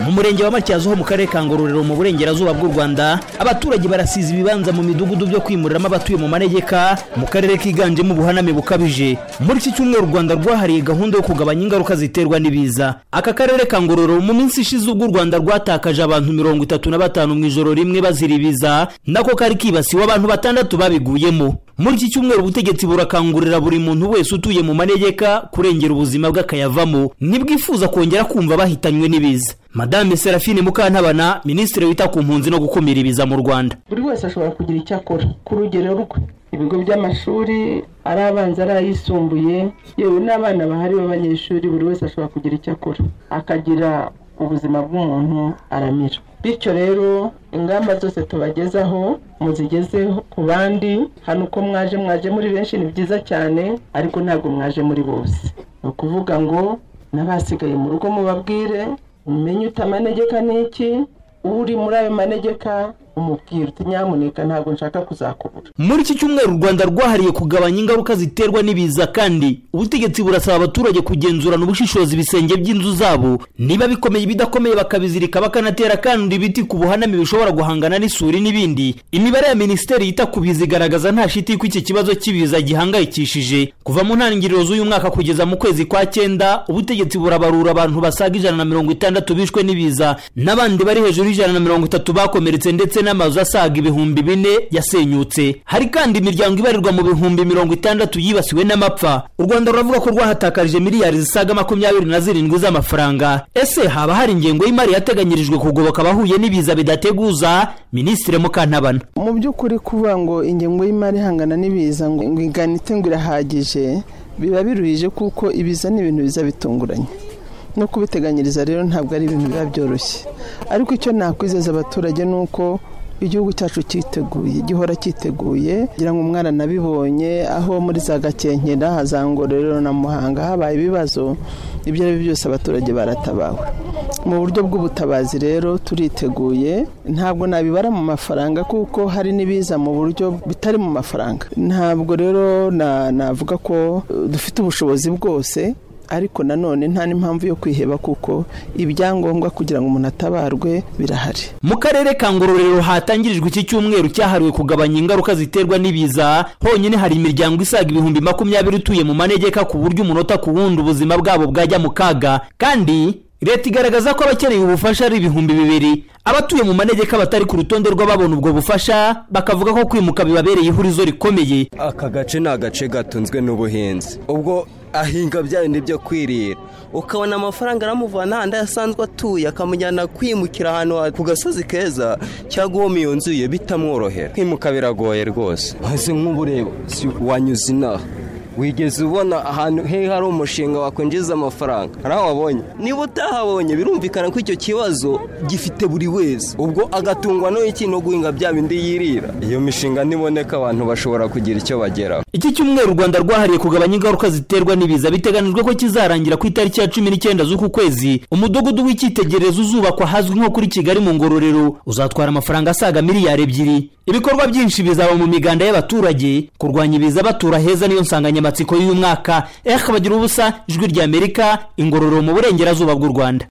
murenge wa matyazo ho mu karere ka ngororero mu burengerazuba bw'u rwanda abaturage barasiza ibibanza mu midugudu byo kwimuriramo abatuye mu manegeka mu karere kiganjemo ubuhaname bukabije muri iki cyumweru u rwanda rwahariye gahunda yo kugabanya ingaruka ziterwa n'ibiza aka karere ka ngororero mu minsi ishize ubwo u rwanda rwatakaje abantu mirongo itatu na batanu mu ijoro rimwe bazira ibiza nako kari kibasiwe abantu batandatu babiguyemo muri iki cyumweru ubutegetsi burakangurira buri muntu wese utuye mu manegeka kurengera ubuzima bw'akayavamo nibwifuza kongera kumva bahitanywe n'ibiza madame serafine mukantabana minisitiri wita ku mpunzi no gukumira ibiza mu rwanda buri wese ashobora kugira icyo akora ku rugero rwe ibigo by'amashuri ari abanza ari ayisumbuye yewe n'abana bahari b'abanyeshuri buri wese ashobora kugira icyo akora akagira ubuzima bw'umuntu aramira bityo rero ingamba zose tubagezaho muzigeze ku bandi hano uko mwaje mwaje muri benshi ni byiza cyane ariko ntabwo mwaje muri bose ni ukuvuga ngo n'abasigaye mu rugo mubabwire umenye uta amanegeka ni iki uri muri ayo manegeka umubwira uti nyamuneka ntabwo nshaka kuzakubura muri iki cyumweru u rwanda rwahariye kugabanya ingaruka ziterwa n'ibiza kandi ubutegetsi burasaba abaturage kugenzurana ubushishozi ibisenge by'inzu zabo niba bikomeye ibidakomeye bakabizirika bakanatera kandi ibiti ku buhaname bishobora guhangana n'isuri n'ibindi imibare ya minisiteri yita ku biza igaragaza nta shiti ko iki kibazo cy'ibiza gihangayikishije kuva mu ntangiriro z'uyu mwaka kugeza mu kwezi kwa cyenda ubutegetsi burabarura abantu basaga ijana na mirongo itandatu bishwe n'ibiza n'abandi bari hejuru y'ijana na mirongo itatu bakomeretse ndetse n'amazu asaga ibihumbi bine yasenyutse hari kandi imiryango ibarirwa mu bihumbi mirongo itandatu yibasiwe n'amapfa u rwanda ruravuga ko rwahatakarije miliyari zisaga makumyabiri na zirindwi z'amafaranga ese haba hari ingengo y'imari yateganyirijwe kugoboka abahuye n'ibiza bidateguza minisitiri mukantabana mu by'ukuri kuvuga ngo ingengo y'imari ihangana n'ibiza ngo iganite ngo irahagije biba biruhije kuko ibiza ni ibintu biza bitunguranye no kubiteganyiriza rero ntabwo ari ibintu biba byoroshye ariko icyo nakwizeza abaturage ni uko igihugu cyacu cyiteguye gihora cyiteguye kugira ngo umwana nabibonye aho muri za gakenkera za ngororero na muhanga habaye ibibazo ibyo ari byo byose abaturage baratabawe mu buryo bw'ubutabazi rero turiteguye ntabwo nabibara mu mafaranga kuko hari n'ibiza mu buryo bitari mu mafaranga ntabwo rero navuga ko dufite ubushobozi bwose ariko nanone nta n'impamvu yo kwiheba kuko ibyangombwa kugira ngo umuntu atabarwe birahari mu karere ka ngororero hatangirijwe iki cyumweru cyahariwe kugabanya ingaruka ziterwa n'ibiza honyine hari imiryango isaga ibihumbi makumyabiri utuye mu manegeka ku buryo umunota ku wundi ubuzima bwabo bwajya mu kaga kandi leta igaragaza ko abakeneye ubufasha ari ibihumbi bibiri abatuye mu manegeka batari ku rutonde rw'ababona ubwo bufasha bakavuga ko kwimuka bibabereye ihurizo rikomeye aka gace ni agace gatunzwe n'ubuhinzi ubwo ahinga bya bindi byo kwirira ukabona amafaranga aramuvana ahandi asanzwe atuye akamujyana kwimukira ahantu ku gasozi keza cyangwa uwo mu nzu ye bitamworohera kwimuka biragoye rwose hasi nk'ubureba wanyuze inaha wigeze ubona ahantu he hari umushinga wakwinjiza amafaranga hari aho wabonye niba utahabonye birumvikana ko icyo kibazo gifite buri wese ubwo agatungwa n'iki no guhinga bya bindi yirira iyo mishinga niboneka abantu bashobora kugira icyo bageraho iki cyumweru u rwanda rwahariye kugabanya ingaruka ziterwa n'ibiza biteganijwe ko kizarangira ku itariki ya cumi n'icyenda z'uku kwezi umudugudu w'icyitegererezo uzubakwa ahazwi nko kuri kigali mu ngororero uzatwara amafaranga asaga miliyari ebyiri ibikorwa byinshi bizaba mu miganda y'abaturage kurwanya ibiza batura heza niyo nsanganyamatsiko insanganyamatsiko y'uyu mwaka ehe bagira ubusa ijwi ry'amerika ingororero mu burengerazuba bw'u rwanda